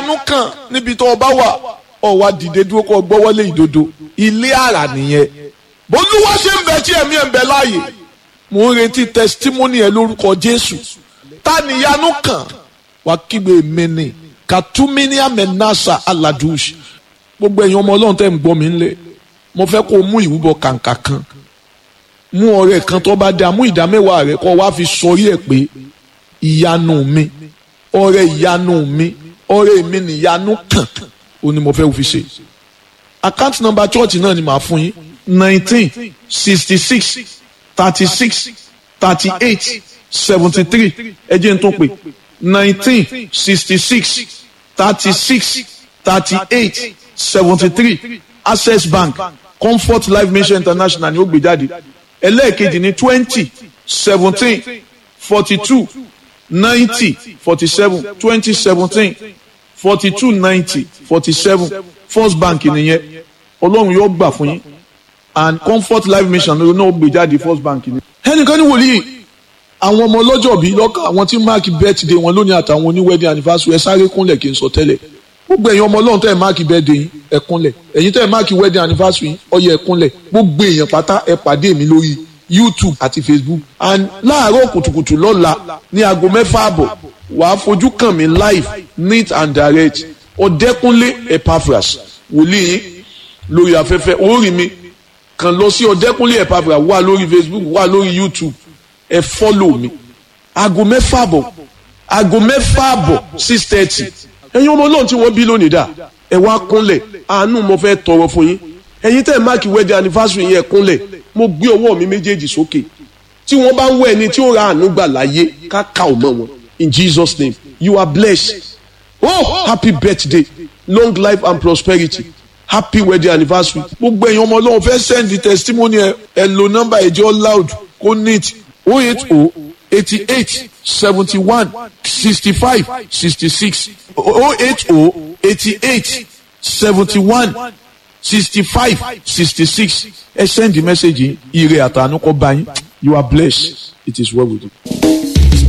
ìyanu kan níbi tó o bá wà ọ wá dìde dúró kó o gbọ́wọ́lé ìdodo ilé àrà nìyẹn bólúwa ṣe ń bẹ tí ẹ̀mí ẹ̀ ń bẹ láàyè mò ń retí testimony ẹ lórúkọ jésù ta ni ìyanu kan wà kígbe mi ni katuminia menasa aladush gbogbo ẹ̀yin ọmọ ọlọ́run tẹ́ ń gbọ́ mi ńlẹ̀ mo fẹ́ kó o mú ìrúbọ kàǹkà kan mú ọrẹ kan tó bá dáa mú ìdá mẹ́wàá rẹ kó wá fi sọrí ẹ̀ pé ìyanu mi ọrẹ ìyanu mi ọrẹ mi ni ìyanu kan ó ní mo fẹ́ fi ṣe account number church náà ni màá fún yín nineteen sixty six thirty six thirty eight seventy three ẹ jẹ́ n tún pè nineteen sixty six thirty six thirty eight seventy three access bank comfort life mission international ni ó gbé jáde ẹlẹ́ẹ̀kejì ní twenty seventeen forty two ninety forty seven twenty seventeen forty two ninety forty seven first bank nìyẹn ọlọ́run yóò gbà fún yín and comfort life mission ló náà gbé jáde first bank ni. ẹnìkan ní wòlíì àwọn ọmọ ọlọ́jọ́ bíi lọ́kàn àwọn tí máàkì birthday wọn lónìí àtàwọn oní wedding anniversary ẹ sáré kúnlẹ̀ kí n sọ tẹ́lẹ̀ gbogbo ẹ̀yin ọmọ ọlọ́run tẹ́ ẹ̀ máàkì birthday yín ẹ kúnlẹ̀ ẹ̀yin tẹ́ ẹ̀ máàkì wedding anniversary yín ó yẹ ẹ kúnlẹ̀ gbogbo èèyàn pátá ẹ pàdé mi lórí youtube àti facebook and láàárọ̀ kùtùkùtù lọ́la ní aago mẹ́fà àbọ̀ wàá fojú kàn mí live neat and direct ọ̀dẹ́kúnlé epaphras wòlíì yín lórí afẹ́fẹ́ orí mi kàn lọ sí ọ̀dẹ́kúnlé epaphras wà lórí facebook wà lórí youtube ẹ fọ́lò mi aago mẹ́fà àbọ̀ aago mẹ́fà àbọ̀ six thirty ẹ̀yin ọmọ náà tí wọ́n bí lónìí dà ẹ wá kúnlẹ̀ àánú mo fẹ́ tọrọ fún yín ẹ̀yin tẹ́ ẹ̀ máàkì wedding anniversary yẹn kúnlẹ̀ mo gbé ọwọ́ mi méjèèjì sókè tí wọ́n bá ń wọ ẹni tí ó ra àánú gbà láyé ká kà ó mọ́ wọn in Jesus name you are blessed oh happy birthday long life and prosperity happy wedding anniversary gbogbo ẹ̀yin ọmọ ọlọ́run fẹ́ send the testimony ẹ ẹ lo number ẹ̀jẹ̀ loud kó neat oh eight oh eighty eight seventy one sixty five sixty six oh eight oh eighty eight seventy one sixty five sixty six ẹ send the message yìí ire àtànú kọ bá yín you are blessed it is well with you.